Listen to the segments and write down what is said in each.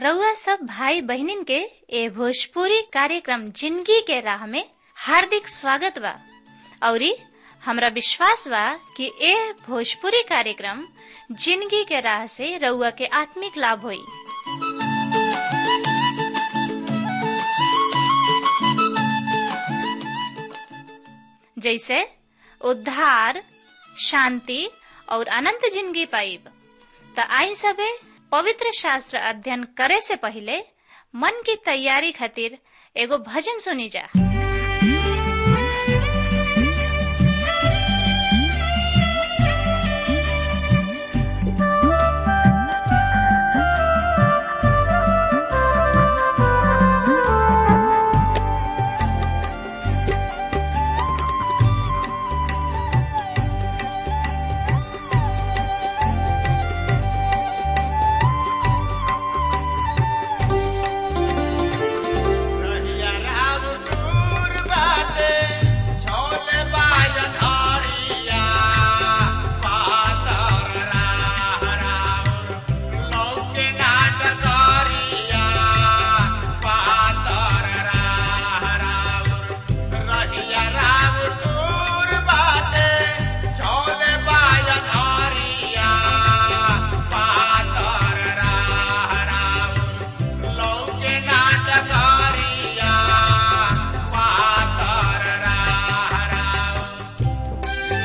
रउआ सब भाई बहिनीन के ए भोजपुरी कार्यक्रम जिंदगी के राह में हार्दिक स्वागत बा औरी हमरा विश्वास बा कि ए भोजपुरी कार्यक्रम जिंदगी के राह से रउआ के आत्मिक लाभ होई जैसे उद्धार शांति और अनंत जिंदगी पाइब त आई सबे पवित्र शास्त्र अध्ययन करे से पहले मन की तैयारी खातिर एगो भजन सुनी जा रहिया राम दूर बाटे, छोले बाजन हरिया। पातर राह राउर, लौके नाट करिया। पातर राह राउर, रहिया राम दूर बाटे, छोले बाजन हरिया। पातर राह राउर, लौके नाटकारिया पातर राह राउर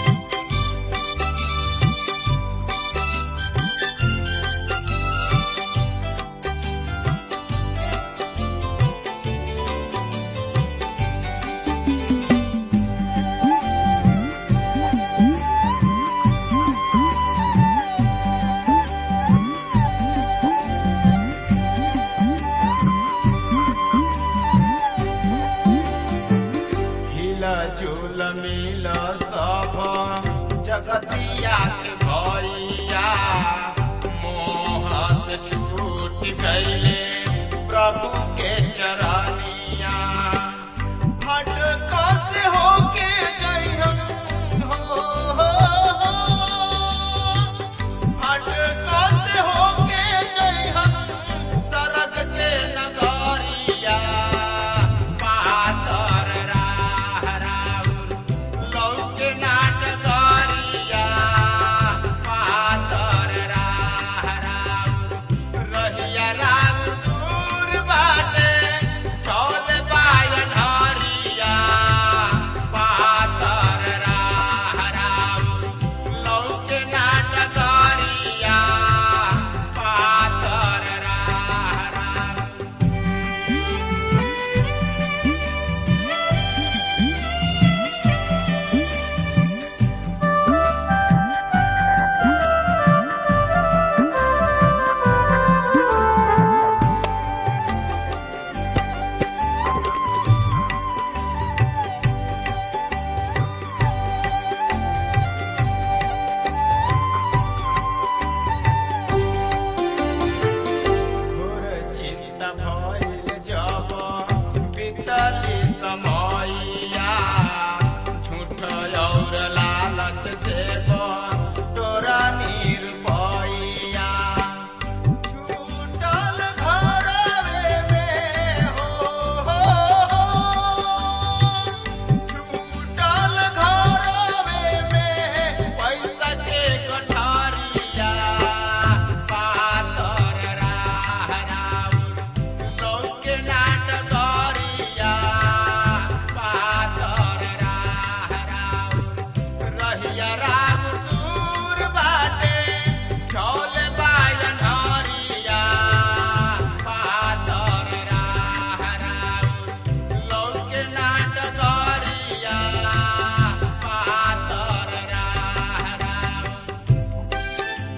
हिला झूल मिल सब जगतिया के भैया मोह से छूट गईले प्रभु के चरनिया भटक से होके जइहन हो, हो, हो। भटक से होके जइहन सरग के नगरिया पातर राह राउर लौके नाटकरिया पातर राह राउर रहिया राम दूर बाटे चौल बायन हरिया पातर राह राउर लौके नाटकरिया पातर राह राउर घोर चिंता भइल जब बीतली समयया झूठ और लालच से तोरा निर्भया छूटल घरवे में हो, हो, हो। छूटल घरवे में पैसा के गठारिया पातर राह राउर लौके नाटकरिया पातर राह राउर रहिया राम दूर बाटे चौल बायन हरिया पातर राह राउर लौके नाटकरिया पातर राह राउर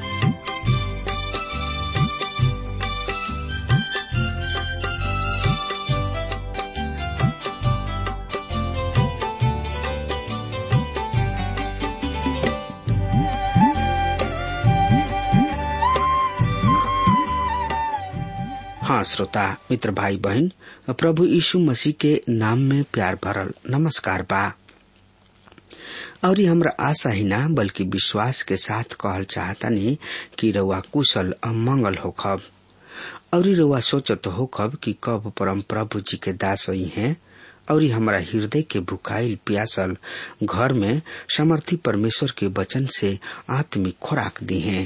हाँ श्रोता मित्र भाई बहन प्रभु यीशु मसीह के नाम में प्यार भरल नमस्कार बा और ये हमरा आशा ही ना बल्कि विश्वास के साथ कहल चाहतनी कि रउआ कुशल और मंगल होखब और रुआ सोचत हो कब कि कब परम प्रभु जी के दास ही हैं और हमारा हृदय के भुखाइल प्यासल घर में समर्थी परमेश्वर के वचन से आत्मिक खुराक दी हैं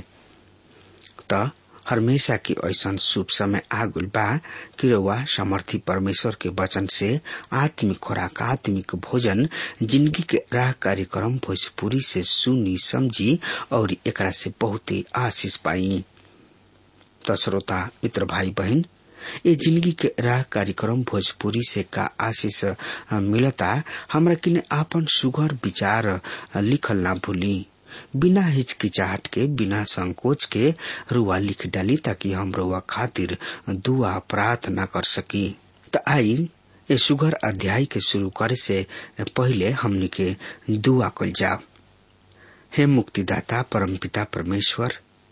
त हमेशा की ऐसा शुभ समय आगुल बा कि रउआ समर्थी परमेश्वर के वचन से आत्मिक खुराक आत्मिक भोजन जिंदगी के राह कार्यक्रम भोजपुरी से सुनी समझी और एकरा से बहुत ही आशीष पाई त श्रोता मित्र भाई बहन ये जिंदगी के राह कार्यक्रम भोजपुरी से का आशीष मिलता हमरा किने आपन सुघर विचार लिखल ना भूली बिना हिचकिचाहट के बिना संकोच के रुआ लिख डाली ताकि हम रुआ खातिर दुआ प्रार्थना कर सकी त आई ये सुघर अध्याय के शुरू करे से पहले हमनी के दुआ कल जाओ हे मुक्तिदाता परमपिता परमेश्वर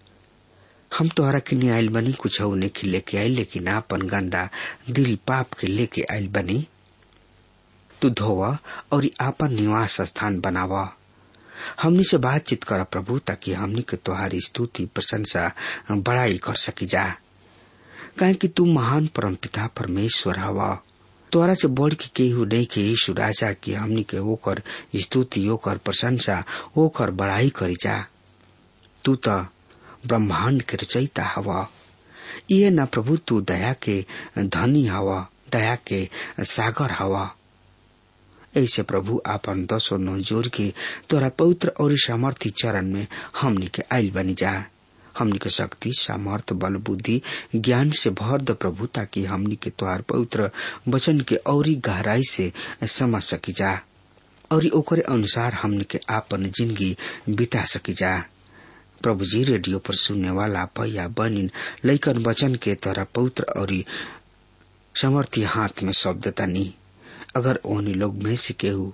हम तोहरा के लिए आयल बनी कुछ नहीं लेके आयल लेकिन आपन गंदा दिल पाप के लेके आयल बनी तू धोवा और आपन निवास स्थान बनावा हमनी से बातचीत कर प्रभु ताकि हमनी के तोहारी स्तुति प्रशंसा बड़ाई कर सकी जा काहे कि तू महान परमपिता परमेश्वर हवा तोरा से बढ़ के केहू नहीं के यीशु राजा की हमनी के ओकर स्तुति ओकर प्रशंसा ओकर बड़ाई करी जा तू तो ब्रह्मांड के रचयिता हवा ये न प्रभु तू दया के धनी हवा दया के सागर हवा ऐसे प्रभु आपन दसो नौ जोर के तोरा पवित्र और सामर्थ्य चरण में हमनी के आयल बनी जा हमनी के शक्ति सामर्थ बल बुद्धि ज्ञान से भर द प्रभु ताकि हमनी के तोहार पवित्र वचन के औरी गहराई से समझ सकी जा और ओकरे अनुसार हमनी के आपन जिंदगी बिता सकी जा प्रभु जी रेडियो पर सुनने वाला भैया बनिन लैकन वचन के तोरा पवित्र और समर्थी हाथ में शब्द तनी अगर ओहनी लोग में से केहू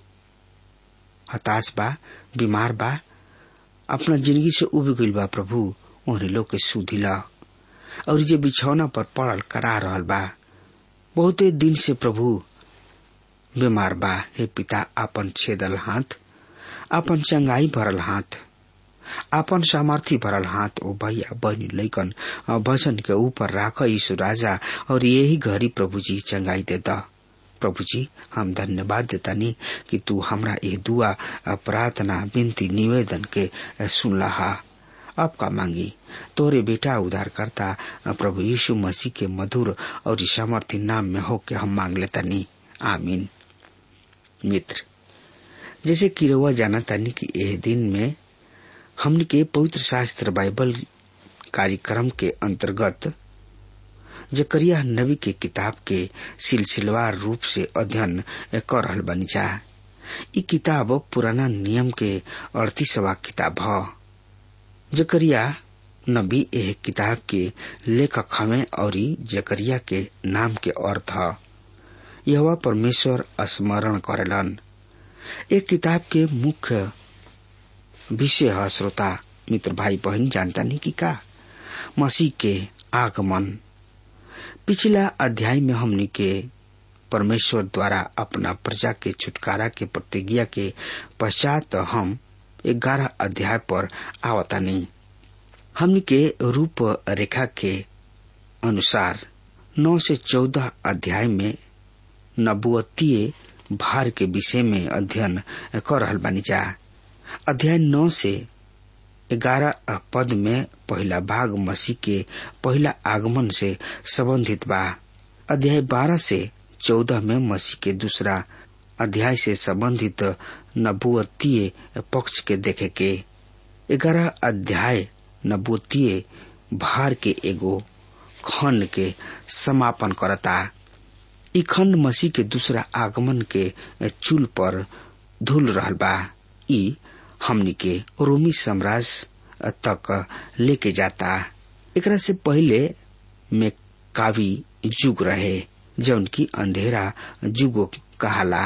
हताश बा बीमार बा अपना जिंदगी से उब गईल बा प्रभु ओहनी लोग के सुधिला और जे बिछौना पर पड़ल करा रहल बा बहुते दिन से प्रभु बीमार बा हे पिता आपन छेदल हाथ आपन चंगाई भरल हाथ आपन सामर्थी भरल हाथ ओ भैया बहनी लैकन वचन के ऊपर राख यीशु राजा और यही घड़ी प्रभु जी चंगाई दे दा प्रभु जी हम धन्यवाद देता नहीं कि तू हमरा ये दुआ प्रार्थना विनती निवेदन के सुन लहा अब का मांगी तोरे बेटा उधार करता प्रभु यीशु मसीह के मधुर और सामर्थ्य नाम में हो के हम मांग लेता नहीं आमीन मित्र जैसे किरवा जाना तानी कि यह दिन में हमने के पवित्र शास्त्र बाइबल कार्यक्रम के अंतर्गत जकरिया नबी के किताब के सिलसिलेवार रूप से अध्ययन कर रहल बनी जा ई किताब पुराना नियम के अड़तीसवा किताब ह जकरिया नबी एह किताब के लेखक हमें और जकरिया के नाम के अर्थ ह यह परमेश्वर स्मरण करेलन एक किताब के मुख्य विषय है श्रोता मित्र भाई बहन जानता नहीं कि का मसीह के आगमन पिछला अध्याय में हमने के परमेश्वर द्वारा अपना प्रजा के छुटकारा के प्रतिज्ञा के पश्चात हम ग्यारह अध्याय पर आवता नहीं हमने के रूप रेखा के अनुसार नौ से चौदह अध्याय में नबुअतीय भार के विषय में अध्ययन कर रहल बानी जा अध्याय नौ से ग्यारह पद में पहला भाग मसीह के पहला आगमन से संबंधित बा अध्याय बारह से चौदह में मसीह के दूसरा अध्याय से संबंधित नबुअतीय पक्ष के देखे के ग्यारह अध्याय नबुअतीय भार के एगो खंड के समापन करता ई खंड मसीह के दूसरा आगमन के चूल पर धुल रहल बा ई हमनी के रोमी साम्राज्य तक लेके जाता एकरा से पहले में कावी युग रहे जौन की अंधेरा युग कहाला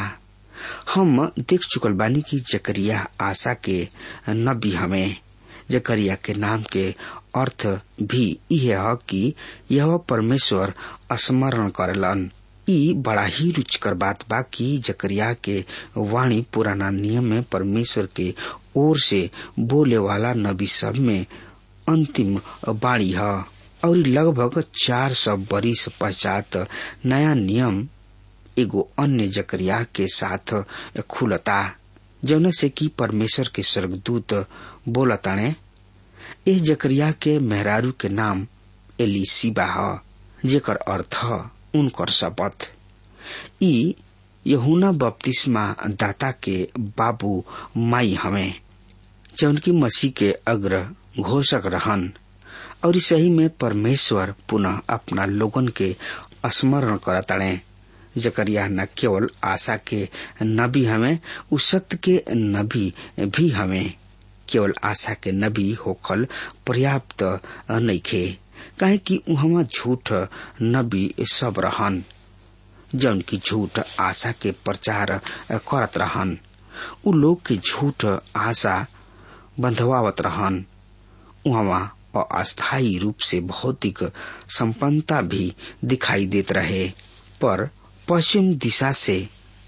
हम देख चुकल बानी की जकरिया आशा के नबी हमें जकरिया के नाम के अर्थ भी यह है कि यह परमेश्वर स्मरण करलन ई बड़ा ही रुचिकर बात बा कि जकरिया के वाणी पुराना नियम में परमेश्वर के ओर से बोले वाला नबी सब में अंतिम बाणी है और लगभग चार सौ बरिस पश्चात नया नियम एगो अन्य जकरिया के साथ खुलता जौन से कि परमेश्वर के स्वर्गदूत बोलताणे एह जकरिया के मेहरारू के नाम एलिसिबा ह जेकर अर्थ उनकर शपथ ई यहुना बपतिस्मा दाता के बाबू माई हमें जौन की मसीह के अग्र घोषक रहन और सही में परमेश्वर पुनः अपना लोगन के स्मरण करताड़े जकरिया न केवल आशा के नबी हमें उ सत्य के नबी भी हमें केवल आशा के नबी होखल पर्याप्त नइखे काहे कि उहमा झूठ नबी सब रहन जौन की झूठ आशा के प्रचार करत रहन उ लोग के झूठ आशा बंधवावत रहन उहवा अस्थायी रूप से भौतिक संपन्नता भी दिखाई देत रहे पर पश्चिम दिशा से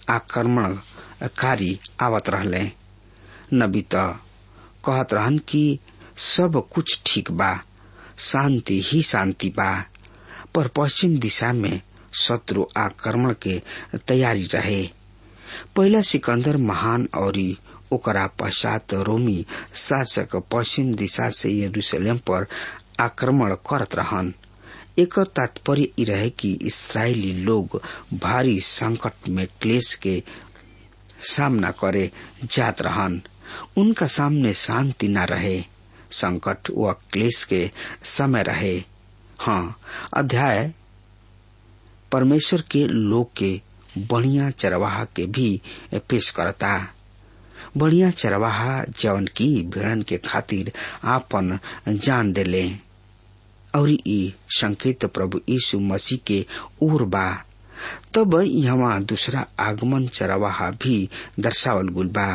आक्रमणकारी आवत रहले नबी त कहत रहन कि सब कुछ ठीक बा शांति ही शांति बा पर पश्चिम दिशा में शत्रु आक्रमण के तैयारी रहे पहला सिकंदर महान और ओकरा पश्चात रोमी शासक पश्चिम दिशा से यरूशलेम पर आक्रमण करत रहन एक तात्पर्य ई रहे कि इसराइली लोग भारी संकट में क्लेश के सामना करे जात रहन उनका सामने शांति न रहे संकट व क्लेश के समय रहे हाँ अध्याय परमेश्वर के लोग के बढ़िया चरवाहा के भी पेश करता बढ़िया चरवाहा जवन की भेड़न के खातिर आपन जान देले और ई संकेत प्रभु यीशु मसीह के ओर बा तब यहाँ दूसरा आगमन चरवाहा भी दर्शावल गुल बा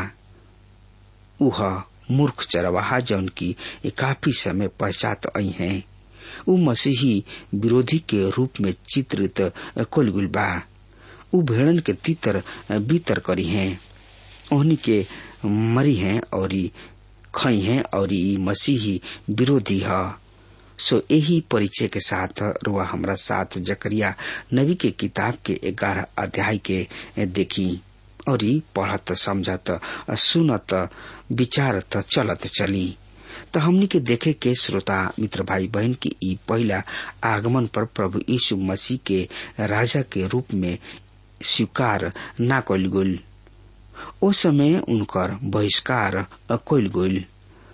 उह मूर्ख चरवाहा जौन की काफी समय पश्चात आई है उ मसीही विरोधी के रूप में चित्रित कोल गुल बा उ भेड़न के तीतर बीतर करी हैं ओहनी के मरी हैं और खई हैं और ई मसीही विरोधी है सो यही परिचय के साथ रुआ हमरा साथ जकरिया नबी के किताब के ग्यारह अध्याय के देखी और पढ़त समझत सुनत विचारत चलत चली त हमनी के देखे के श्रोता मित्र भाई बहन की ई पहला आगमन पर प्रभु यीशु मसीह के राजा के रूप में स्वीकार ना कल गुल ओ समय उनकर बहिष्कार कल गुल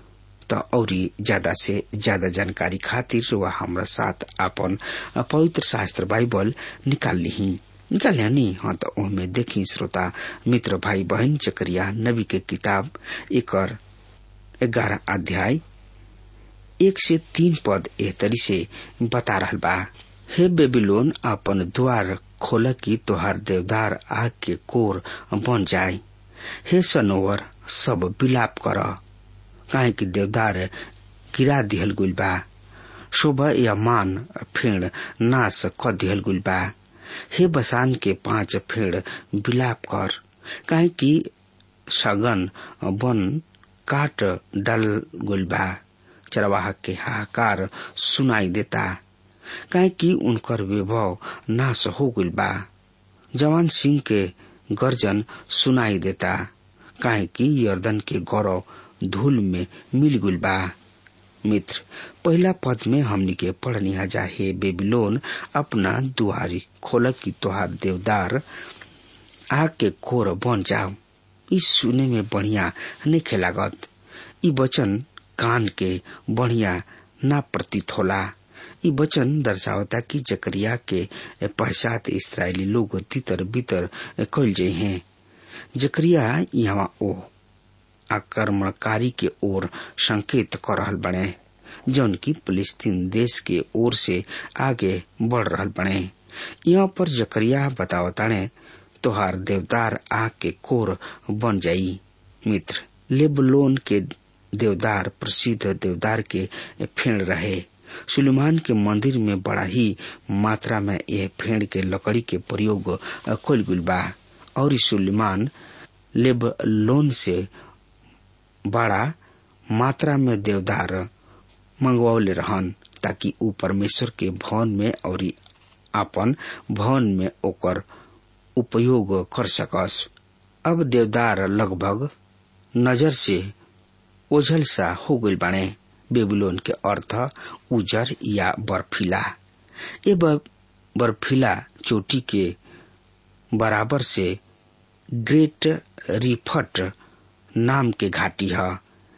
त औरी ज्यादा से ज्यादा जानकारी खातिर वह हमरा साथ अपन पवित्र शास्त्र बाइबल निकाल ली निकाल नी हाँ तो ओहमे देखी श्रोता मित्र भाई बहन चकरिया नबी के किताब एकर ग्यारह अध्याय एक से तीन पद एह तरी से बता रहल बा हे बेबीलोन अपन द्वार खोल की तोहार देवदार आग के कोर बन जाए हे सनोवर सब विलाप कर काहे कि देवदार गिरा दिहल गुल बा शोभा या मान फेड़ नाश क दिहल गुल बा हे बसान के पांच फेड़ विलाप कर काहे कि सगन बन काट डाल गुल बा चरवाह के हाहाकार सुनाई देता काहे कि उनकर वैभव नाश हो गुल बा जवान सिंह के गर्जन सुनाई देता काहे कि यर्दन के गौरव धूल में मिल गुल बा मित्र पहला पद में हमनी के पढ़नी जा हे बेबीलोन अपना दुआरी खोल की तोहार देवदार आग के कोर बन जाओ इस सुने में बढ़िया नहीं खेलागत ई वचन कान के बढ़िया ना प्रतीत होला ई वचन दर्शावता कि जकरिया के पश्चात इसराइली लोग तितर बितर कल जे हैं जकरिया यहाँ ओ आक्रमणकारी के ओर संकेत कर रहल बने जौन की फिलिस्तीन देश के ओर से आगे बढ़ रहल बने यहाँ पर जकरिया बतावताने तोहार देवदार आग के कोर बन जाई मित्र लेबलोन के देवदार प्रसिद्ध देवदार के फेड़ रहे सुलेमान के मंदिर में बड़ा ही मात्रा में यह फेड़ के लकड़ी के प्रयोग कल गुल बा और सुलेमान लेबलोन से बड़ा मात्रा में देवदार मंगवौले रहन ताकि ऊ परमेश्वर के भवन में और आपन भवन में ओकर उपयोग कर सकस अब देवदार लगभग नजर से ओझल सा हो गई बाणे बेबीलोन के अर्थ उजर या बर्फीला ये बर्फीला चोटी के बराबर से ग्रेट रिफट नाम के घाटी है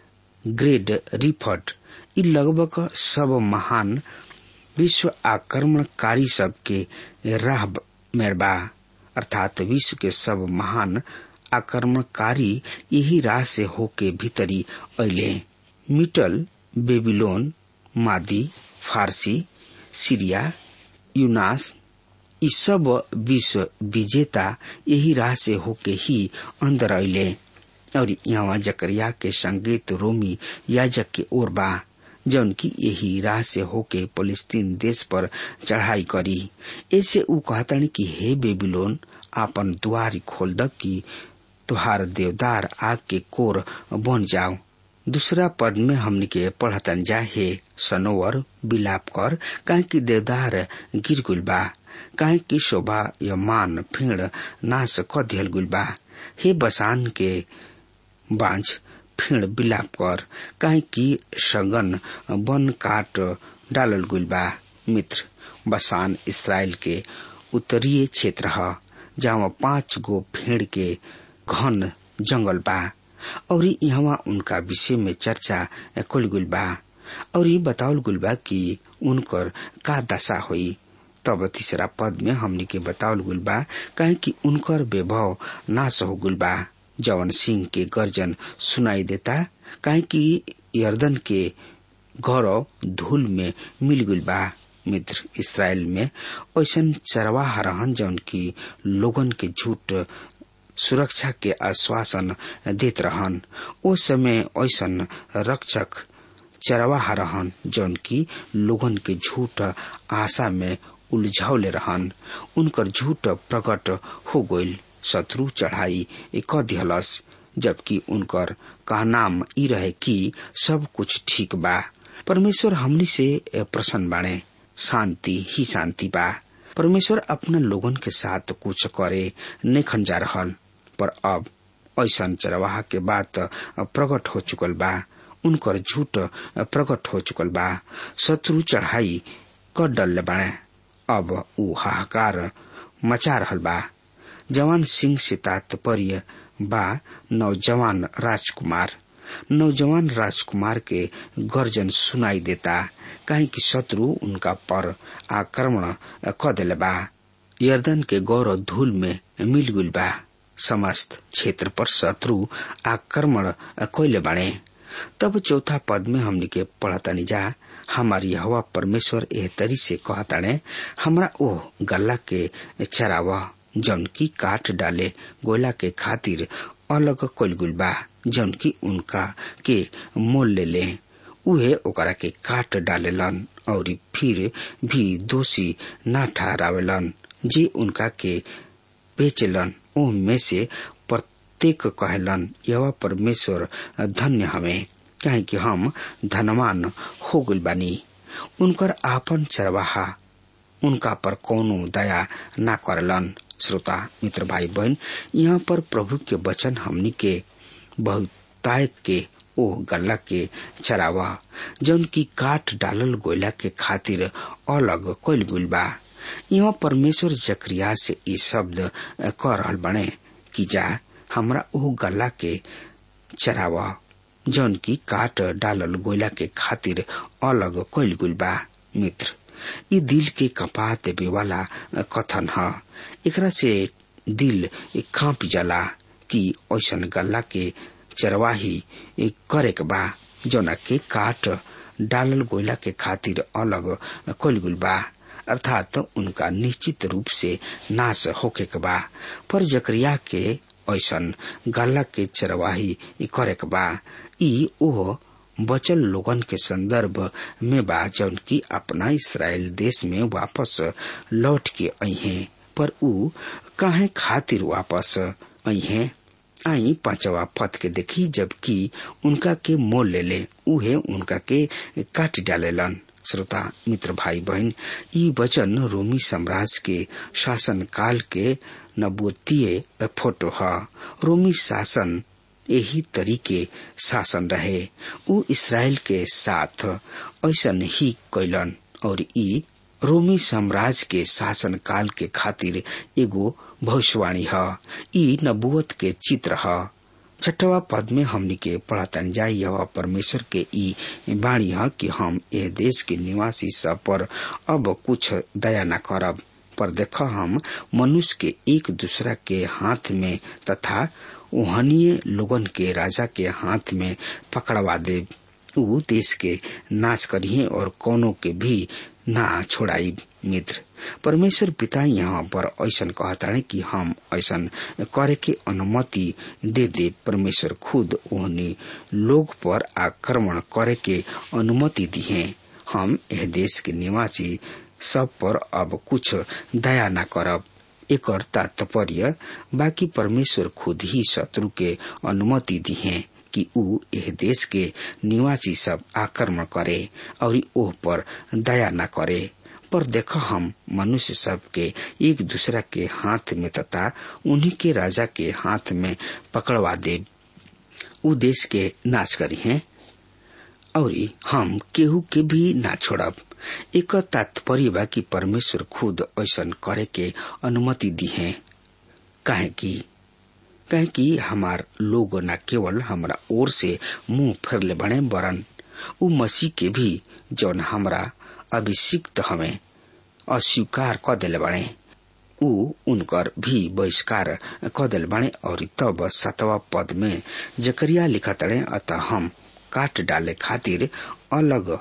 ग्रेट रिफट ई लगभग सब महान विश्व आक्रमणकारी सब के राह में बा अर्थात विश्व के सब महान आक्रमणकारी यही राह से होके भीतरी अले मिटल बेबीलोन मादी फारसी सीरिया यूनास ई सब विश्व विजेता यही राह से होके ही अंदर अले और यहाँ जकरिया के संगीत रोमी याजक के ओर बा जौन की यही राह से होके फलस्तीन देश पर चढ़ाई करी ऐसे ऊ कहतन कि हे बेबीलोन आपन द्वार खोल द की तुहार देवदार आग के कोर बन जाओ दूसरा पद में हमने के पढ़तन जा हे सनोवर बिलाप कर काहे की देवदार गिर गुल बा काहे की शोभा या मान फेड़ नाश क दियल गुल बा हे बसान के बांझ फेड़ बिलाप कर काहे की सगन बन काट डालल गुल बा मित्र बसान इसराइल के उत्तरीय क्षेत्र ह जहाँ पांच गो फेड़ के घन जंगल बा और यहाँ उनका विषय में चर्चा कुल गुल बा और ये बतावल गुल बा कि उनकर का दशा हुई तब तीसरा पद में हमने के बतावल गुल बा कहे कि उनकर वैभव नाश हो गुल बा जवन सिंह के गर्जन सुनाई देता कहे कि यर्दन के गौरव धूल में मिल गुल बा मित्र इसराइल में ऐसा चरवाहा रहन जौन की लोगन के झूठ सुरक्षा के आश्वासन देत रहन ओ समय ऐसन रक्षक चरवाहा रहन जौन की लोगन के झूठ आशा में उलझौले रहन उनकर झूठ प्रकट हो गईल शत्रु चढ़ाई क दिहलस जबकि उनकर कहनाम ई रहे कि सब कुछ ठीक बा परमेश्वर हमनी से प्रसन्न बाणे शांति ही शांति बा परमेश्वर अपना लोगन के साथ कुछ करे नेखन जा रहल पर अब ऐसा चरवाहा के बात प्रकट हो चुकल बा उनकर झूठ प्रकट हो चुकल बा शत्रु चढ़ाई क डल बाणे अब ऊ हाहाकार मचा रहल बा जवान सिंह से तात्पर्य बा नौजवान राजकुमार नौजवान राजकुमार के गर्जन सुनाई देता काहे कि शत्रु उनका पर आक्रमण क दिले बा यर्दन के गौरव धूल में मिल गुल बा समस्त क्षेत्र पर शत्रु आक्रमण कैले बाणे तब चौथा पद में हमने के पढ़तानी जा हमारी हवा परमेश्वर एह तरी से कहताने हमरा ओह गल्ला के चरावा जौन की काट डाले गोला के खातिर अलग कोलगुल बा जौन की उनका के मोल ले ले उहे ओकरा के काट डालेलन और फिर भी दोषी ना ठहरावेलन जे उनका के बेचलन ओह में से प्रत्येक कहलन यह परमेश्वर धन्य हमें काहे कि हम धनवान हो गल बानी उनकर आपन चरवाहा उनका पर कोनो दया ना करलन श्रोता मित्र भाई बहन यहाँ पर प्रभु के वचन हमनी के बहुतायत के ओ गल्ला के चरावा जौन की काट डालल गोयला के खातिर अलग कोल गुल बा यहाँ परमेश्वर जक्रिया से ई शब्द कह रहल बने कि जा हमरा ओ गल्ला के चरावा जौन की काट डालल गोयला के खातिर अलग कोल गुल बा मित्र ई दिल के कपा देवे वाला कथन ह एकरा से दिल कांप जाला कि ऐसन गल्ला के चरवाही करे के बा जौना के काट डालल गोयला के खातिर अलग कोलगुल बा अर्थात उनका निश्चित रूप से नाश होके के बा पर जकरिया के ऐसन गल्ला के चरवाही करे के बा ई ओह बचल लोगन के संदर्भ में बा जौन की अपना इसराइल देश में वापस लौट के आई हैं पर ऊ काहे खातिर वापस आई हैं आई पांचवा पद के देखी जबकि उनका के मोल ले ले उहे उनका के काट डालेलन श्रोता मित्र भाई बहन ई वचन रोमी साम्राज्य के शासन काल के नबूतीय फोटो ह रोमी शासन यही तरीके शासन रहे उ इसराइल के साथ ऐसन ही कैलन और ई रोमी साम्राज्य के शासन काल के खातिर एगो भविष्यवाणी ह ई नबुवत के चित्र ह छठवा पद में हमनी के पढ़तन जाय यह परमेश्वर के ई बाणी ह कि हम यह देश के निवासी सब पर अब कुछ दया न करब पर देख हम मनुष्य के एक दूसरा के हाथ में तथा ओहनीय लोगन के राजा के हाथ में पकड़वा दे ऊ देश के नाश करिए और कोनो के भी ना छोड़ाई मित्र परमेश्वर पिता यहाँ पर ऐसन कहताड़े कि हम ऐसन करे के अनुमति दे दे परमेश्वर खुद ओहनी लोग पर आक्रमण करे के अनुमति दिए हम यह देश के निवासी सब पर अब कुछ दया न करब एक तात्पर्य बाकी परमेश्वर खुद ही शत्रु के अनुमति दिए कि ऊ यह देश के निवासी सब आक्रमण करे और ओह पर दया न करे पर देख हम मनुष्य सब के एक दूसरा के हाथ में तथा उन्हीं के राजा के हाथ में पकड़वा दे ऊ देश के नाश करी हैं और हम केहू के भी ना छोड़ब एक तात्पर्य बा कि परमेश्वर खुद ऐसन करे के अनुमति दी है काहे कि कहे कि हमार लोग न केवल हमरा ओर से मुंह फेरले बने बरन उ मसीह के भी जौन हमरा अभिषिक्त हमें अस्वीकार क दिले बने उ उनकर भी बहिष्कार क दिल बने और तब सतवा पद में जकरिया लिखत रहे अतः हम काट डाले खातिर अलग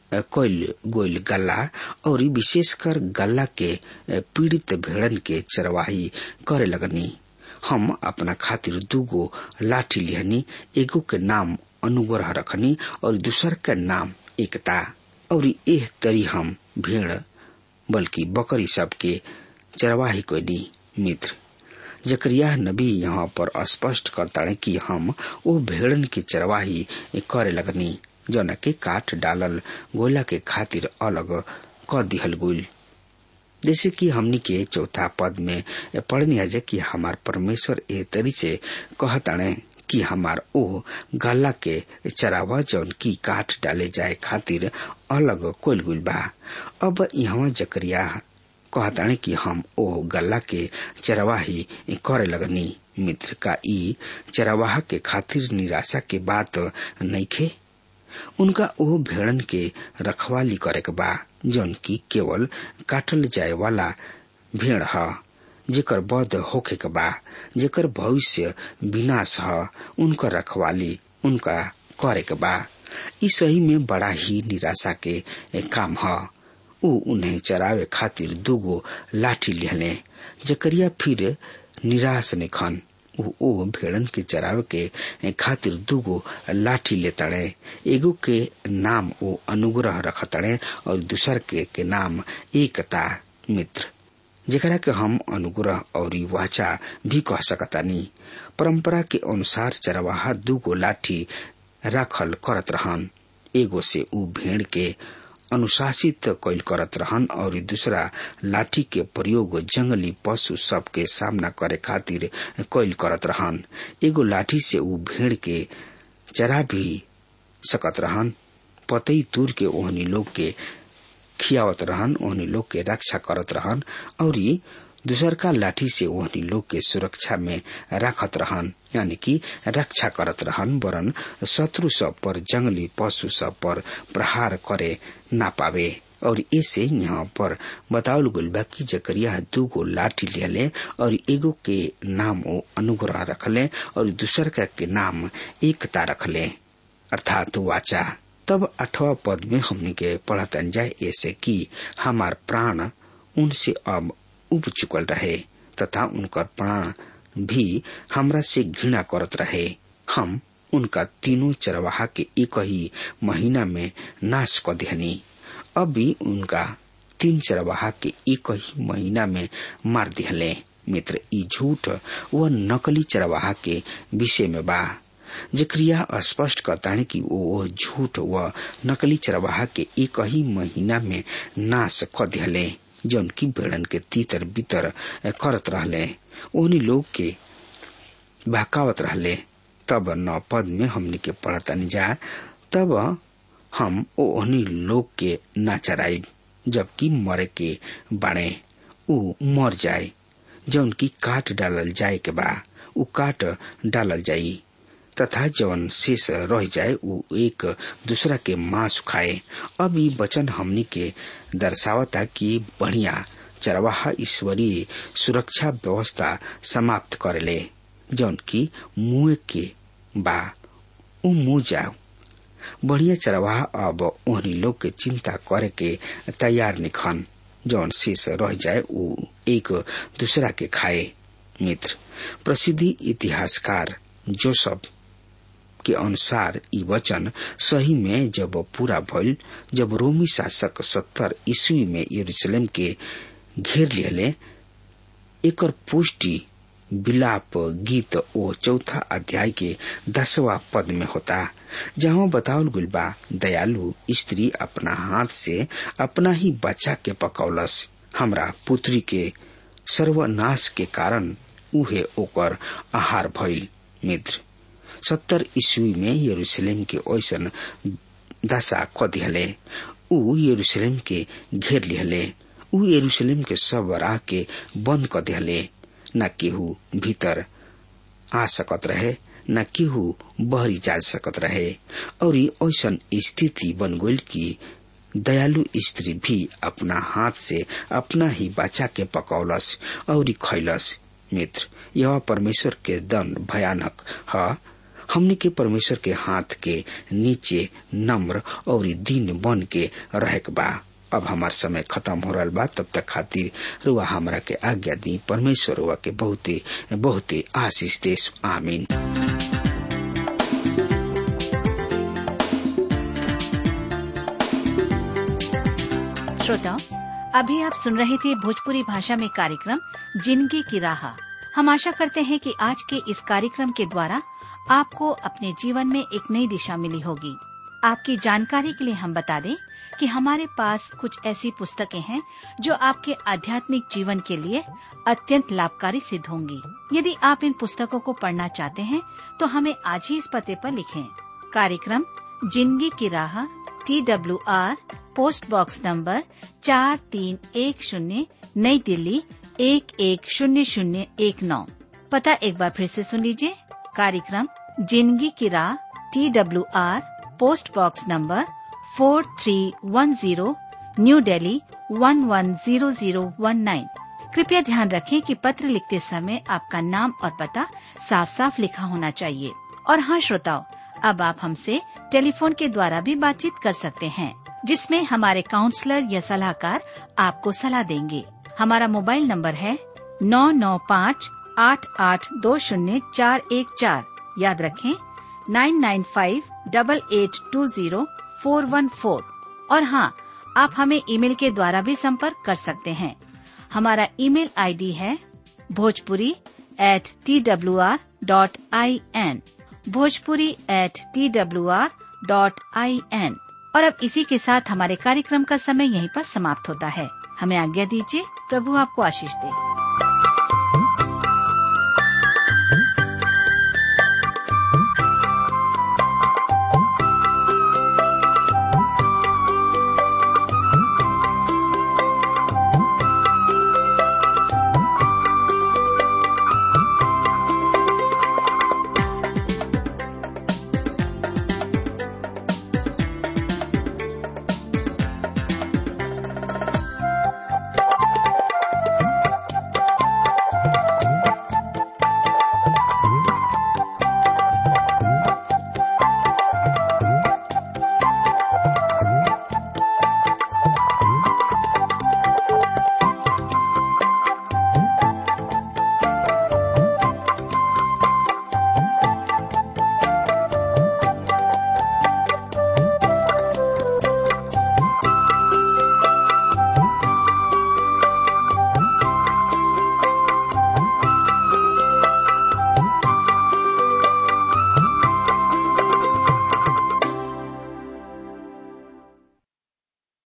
कोयल गोयल गल्ला और विशेषकर गल्ला के पीड़ित भेड़न के चरवाही करे लगनी हम अपना खातिर दूगो लाठी लिहनी एगो के नाम अनुग्रह रखनी और दूसर के नाम एकता और एह तरी हम भेड़ बल्कि बकरी सब के चरवाही कोनी मित्र जकरिया नबी यहाँ पर स्पष्ट करता है कि हम वो भेड़न की चरवाही करे लगनी जौन के काट डालल गोला के खातिर अलग क दिहल गुल जैसे कि हमनी के चौथा पद में पढ़नी है कि हमार परमेश्वर ए तरी से कहताणे कि हमार ओ गला के चरावा जौन की काट डाले जाए खातिर अलग कोल गुल बा अब यहाँ जकरिया कहताणे कि हम ओ गला के चरवाही करे लगनी मित्र का ई चरवाहा के खातिर निराशा के बात नहीं खे उनका ओ भेड़न के रखवाली करे के बा जौन की केवल काटल जाए वाला भेड़ ह जेकर बध होखे के बा जेकर भविष्य विनाश ह उनकर रखवाली उनका करे के बा ई सही में बड़ा ही निराशा के काम ह ऊ उन्हें चरावे खातिर दूगो लाठी लिहले जकरिया फिर निराश ने खन ऊ ओ भेड़न के चरावे के खातिर दूगो लाठी ले तड़े एगो के नाम ओ अनुग्रह रखतड़े और दूसर के, के नाम एकता मित्र जेकरा के हम अनुग्रह और वाचा भी कह सकतानी परंपरा के अनुसार चरवाहा दूगो लाठी राखल करत रहन एगो से ऊ भेड़ के अनुशासित कैल करत रहन और दूसरा लाठी के प्रयोग जंगली पशु सब के सामना करे खातिर कैल करत रहन एगो लाठी से ऊ भेड़ के चरा भी सकत रहन पतई दूर के ओहनी लोग के खियावत रहन ओहनी लोग के रक्षा करत रहन और दूसर का लाठी से ओहनी लोग के सुरक्षा में राखत रहन यानी कि रक्षा करत रहन वरन शत्रु सब पर जंगली पशु सब पर प्रहार करे ना पावे और ऐसे यहाँ पर बतावल गुल बा कि जकरिया दूगो लाठी लिहले और एगो के नाम वो अनुग्रह रखले और दूसर का के नाम एकता रखले अर्थात वाचा तब अठवा पद में हमने के पढ़तन जाए ऐसे कि हमार प्राण उनसे अब उब चुकल रहे तथा उनकर प्राण भी हमरा से घृणा करत रहे हम उनका तीनों चरवाहा के एक ही महीना में नाश क देहनी अब भी उनका तीन चरवाहा के एक ही महीना में मार दिहले मित्र ई झूठ व नकली चरवाहा के विषय में बा जक्रिया स्पष्ट करता है कि वो झूठ व नकली चरवाहा के एक ही महीना में नाश क दिले जौन की बेड़न के तीतर बितर करत रहले ओहनी लोग के बहकावत रहले तब नौ पद में हमनी के पढ़तनी जा तब हम ओहनी लोग के ना चराइब जबकि मरे के बाड़े उ मर जाए जौन की काट डालल जाए के बा उ काट डालल जाई तथा जवन शेष रह जाए उ एक दूसरा के मांस खाए अब ई वचन हमनी के दर्शावता कि बढ़िया चरवाहा ईश्वरीय सुरक्षा व्यवस्था समाप्त करेले जौन की मुंह के बा उ मुंह जाओ बढ़िया चरवाहा अब ओहनी लोग के चिंता करे के तैयार निखन जौन शेष रह जाए उ एक दूसरा के खाए मित्र प्रसिद्धि इतिहासकार जोसफ के अनुसार ई वचन सही में जब पूरा भइल जब रोमी शासक सत्तर ईस्वी में यरूशलेम के घेर लिहले एकर पुष्टि विलाप गीत ओ चौथा अध्याय के दसवा पद में होता जहाँ बतावल गुल बा दयालु स्त्री अपना हाथ से अपना ही बच्चा के पकौलस हमरा पुत्री के सर्वनाश के कारण उहे ओकर आहार भइल मित्र सत्तर ईस्वी में यरूशलेम के ओसन दशा क दिहले ऊ यरूशलेम के घेर लिहले ऊ यरूशलेम के सब राह के बंद क दिहले न केहू भीतर आ सकत रहे न केहू बहरी जा सकत रहे और ऐसन स्थिति बन गई कि दयालु स्त्री भी अपना हाथ से अपना ही बच्चा के पकौलस और खैलस मित्र यह परमेश्वर के दंड भयानक है हमने के परमेश्वर के हाथ के नीचे नम्र और दीन बन के रह बा अब हमार समय खत्म हो रहा बा तब तक खातिर रुआ हमरा के आज्ञा दी परमेश्वर रुआ के बहुते बहुते आशीष देश आमीन श्रोताओं अभी आप सुन रहे थे भोजपुरी भाषा में कार्यक्रम जिंदगी की राह हम आशा करते हैं कि आज के इस कार्यक्रम के द्वारा आपको अपने जीवन में एक नई दिशा मिली होगी आपकी जानकारी के लिए हम बता दें कि हमारे पास कुछ ऐसी पुस्तकें हैं जो आपके आध्यात्मिक जीवन के लिए अत्यंत लाभकारी सिद्ध होंगी यदि आप इन पुस्तकों को पढ़ना चाहते हैं तो हमें आज ही इस पते पर लिखें कार्यक्रम जिंदगी की राह T W R post box number चार तीन एक शून्य नई दिल्ली एक एक शून्य शून्य एक नौ पता एक बार फिर से सुन लीजिए कार्यक्रम जिंदगी की राह T W R post box number four three one zero new Delhi one one zero zero one nine कृपया ध्यान रखें कि पत्र लिखते समय आपका नाम और पता साफ साफ लिखा होना चाहिए और हाँ श्रोताओं अब आप हमसे टेलीफोन के द्वारा भी बातचीत कर सकते हैं जिसमें हमारे काउंसलर या सलाहकार आपको सलाह देंगे हमारा मोबाइल नंबर है नौ नौ पाँच आठ आठ दो शून्य चार एक चार याद रखें nine nine five double eight two zero four one four और हाँ आप हमें ईमेल के द्वारा भी संपर्क कर सकते हैं हमारा ईमेल आईडी है Bhojpuri at T W R dot I N Bhojpuri at T W R dot I N और अब इसी के साथ हमारे कार्यक्रम का समय यहीं पर समाप्त होता है हमें आज्ञा दीजिए प्रभु आपको आशीष दे